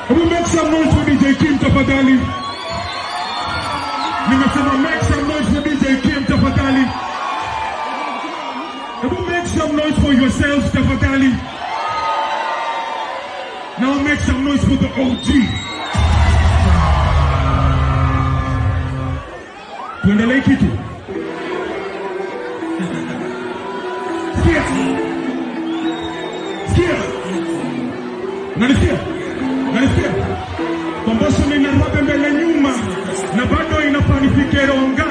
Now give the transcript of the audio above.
Hebu make some noise for DJ Kim tafadhali. Nimesema make some noise for DJ Kim tafadhali. Hebu make some noise for yourselves tafadhali. Now make some noise for the OG. Tuendelee kitu. Sikia. Sikia. Unanisikia? Unanisikia? Kwamboso nina rabe mbele nyuma na bado inafaa nifike Ronga